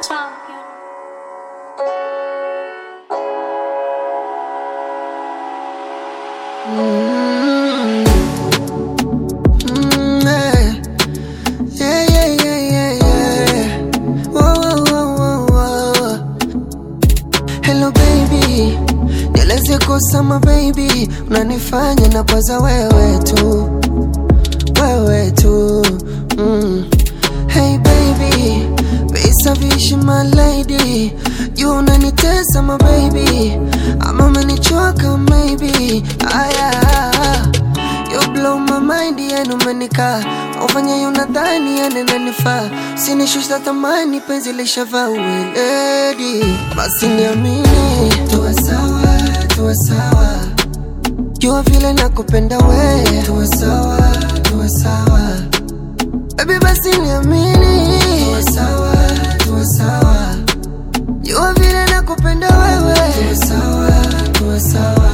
champion. Mm. Mm, eh. Yeah, yeah, yeah, yeah, yeah. Whoa, whoa, whoa, whoa, whoa. Hello baby, nieleze kusama baby, unanifanya na kwaza wewe tu, wewe tu mm. Hey baby, visa vishi my lady, you unanitesa my baby, ama umenichoka maybe, aya You blow my mind, yani umenika ufanye unadhani yani nanifaa, sinishusha thamani, penzi lishavaa uweledi, basi niamini, tuwe sawa, tuwe sawa, jua vile nakupenda we, tuwe sawa, tuwe sawa, baby basi niamini, tuwe sawa, tuwe sawa, jua vile nakupenda wewe, tuwe sawa, tuwe sawa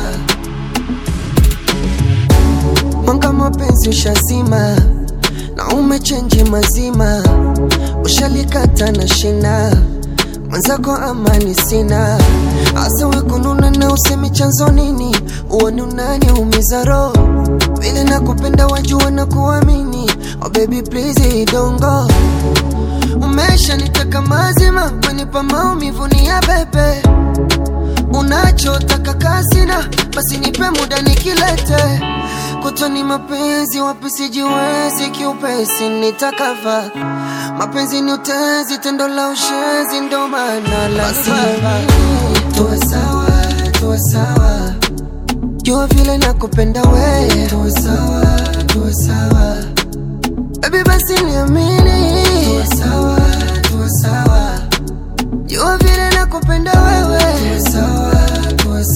Mwanga mapenzi ushazima na umechenji mazima, ushalikata na shina mwenzako, amani sina asa wekununa na usemi chanzo nini, uoni unaniumiza roho vile nakupenda, wajua na kuamini. Oh baby please don't go, umesha nitaka mazima, wenipa maumivu ni ya bebe unachotaka kasina, basi nipe muda nikilete kutoni mapenzi wapi sijiwezi kiupesi nitakava mapenzi ni utezi tendo la ushezi ndo maana la tuwe sawa tuwe sawa jua vile nakupenda we tuwe sawa tuwe sawa baby basi niamini tuwe sawa tuwe sawa jua vile nakupenda wewe